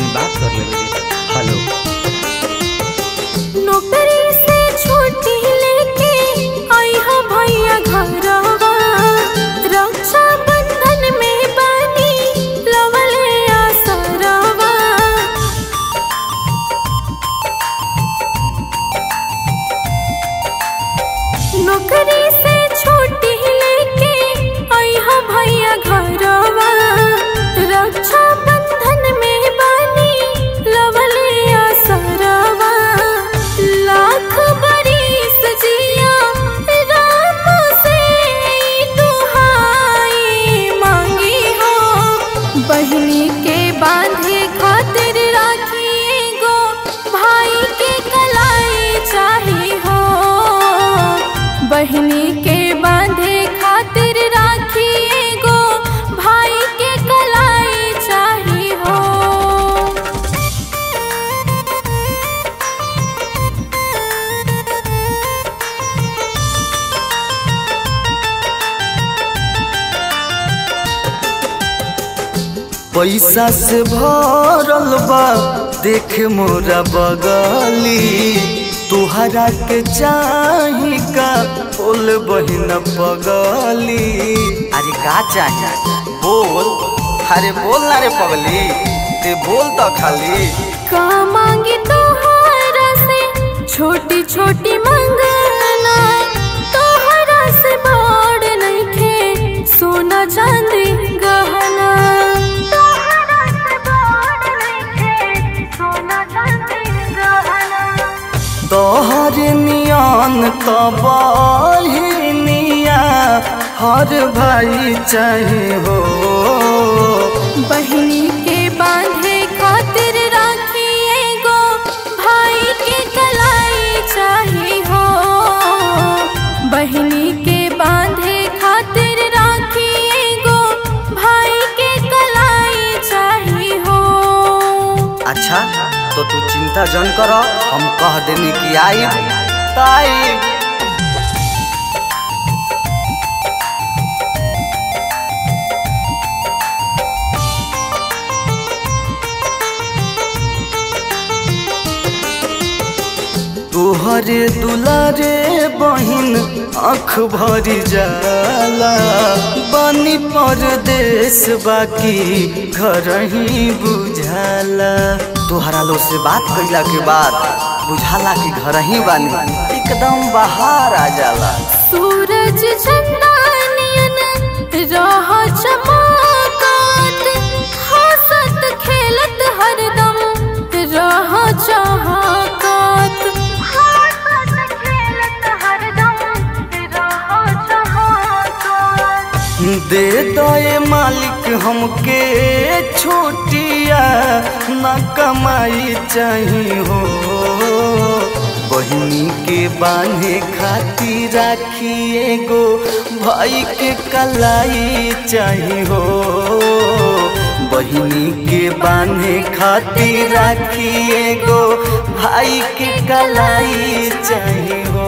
तनी बात कर लेवे दे हेलो नौकरी से छुट्टी लेके आई हा भैया घरवा रक्षा बंधन में बनी लवले आसरवा नौकरी से छुट्टी लेके आई हा भैया घरवा रक्षा बंधन में बनी लवले आसरवा लाख बरिस जिया राम से दुहाई मांगी हो बहिनी के बांधे खातिर राखी गो भाई के कलाई चाही हो बहिनी के बांधे खातिर राखी गो भाई के कलाई चाही हो पैसा से भरल बा देख मोरा बगली तुहरा के चाही का बोल बहिन पगली अरे का चाहिए बोल अरे बोल ना रे पगली ते बोल तो खाली का मांगी तोहरा से छोटी छोटी मंगना तोहरा से बड़ नइखे सोना चांदी गहना तोहरा से बड़ नइखे सोना चांदी गहना तोहर नियन तो बहिनिया हर भाई चाहे हो बहिनी के बांधे खातिर राखी एगो भाई के कलाई चाही हो बहिनी के बांधे खातिर राखी एगो भाई के कलाई चाही हो अच्छा तो तू चिंता जन कर हम कह देनी कि आई ताई तोहरे दुलारे बहिन आँख भरी जाला बनी परदेश बाकी घर ही बुझाला तोहरा लोग से बात कइला के बाद बुझाला कि घर ही बानी एकदम बाहर आ जाला सूरज चंदानियन रह चमकत हंसत खेलत हरदम रह चहकत हंसत खेलत हरदम रह चहकत दे दे मालिक हमके छोटिया न कमाई चाही हो बहिनी के बांधे खातिर राखिए गो भाई के कलाई चाही हो बहिनी के बांधे खातिर राखिए गो भाई के कलाई चाही हो